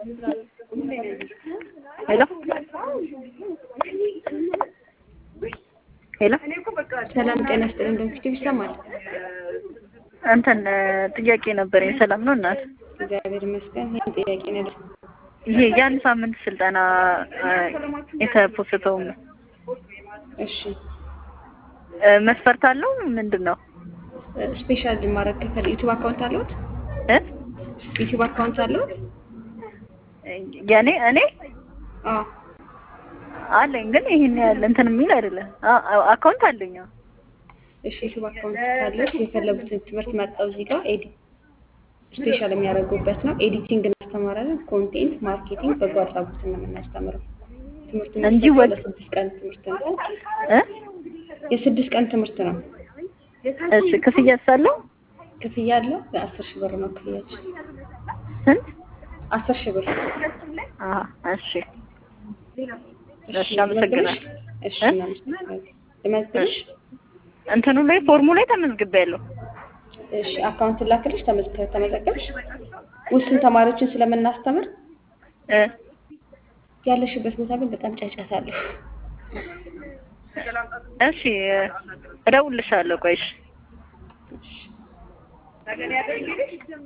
ሄሎ ሄሎ ሰላም ጤና ይስጥልኝ። በፊት ይሰማል። እንትን ጥያቄ ነበረኝ። ሰላም ነው እናት? እግዚአብሔር ይመስገን። ይህን ጥያቄ ነው ይሄ የአንድ ሳምንት ስልጠና የተፖስተው እሺ መስፈርት አለው ምንድን ነው? ስፔሻል ማድረግ ከፈል ዩቲዩብ አካውንት አለዎት? እ ዩቲዩብ አካውንት አለዎት? የኔ እኔ አዎ አለኝ ግን ይሄን ያህል እንትን የሚል አይደለም። አካውንት አለኝ። አዎ። እሺ ዩቲዩብ አካውንት ካለዎት የፈለጉትን ትምህርት መርጠው እዚህ ጋር ኤዲ ስፔሻል የሚያደርጉበት ነው። ኤዲቲንግ እናስተምራለን። ኮንቴንት ማርኬቲንግ፣ በጎ አድራጎትን ነው የምናስተምረው። ትምህርት እንጂ የሚሰጠው ወጥ- ለስድስት ቀን ትምህርት ነው። እ የስድስት ቀን ትምህርት ነው። እሺ ክፍያ ሳለው ክፍያ አለው። በአስር ሺህ ብር ነው ክፍያችን። ስንት? አስር ሺህ ብር። አሀ እሺ እሺ አመሰግናለሁ። እሺ እ? እናመሰግናለን። ልመዝግብሽ? እሺ እንትኑ ላይ ፎርሙ ላይ ተመዝግቤያለሁ። እሺ አካውንት ላክልሽ። ተመዝገ- ተመዘገብሽ? ውስን ተማሪዎችን ስለምናስተምር እ ያለሽበት ቦታ ግን በጣም ጫጫታ አለው። እሺ እደውልልሻለሁ። ቆይሽ እሺ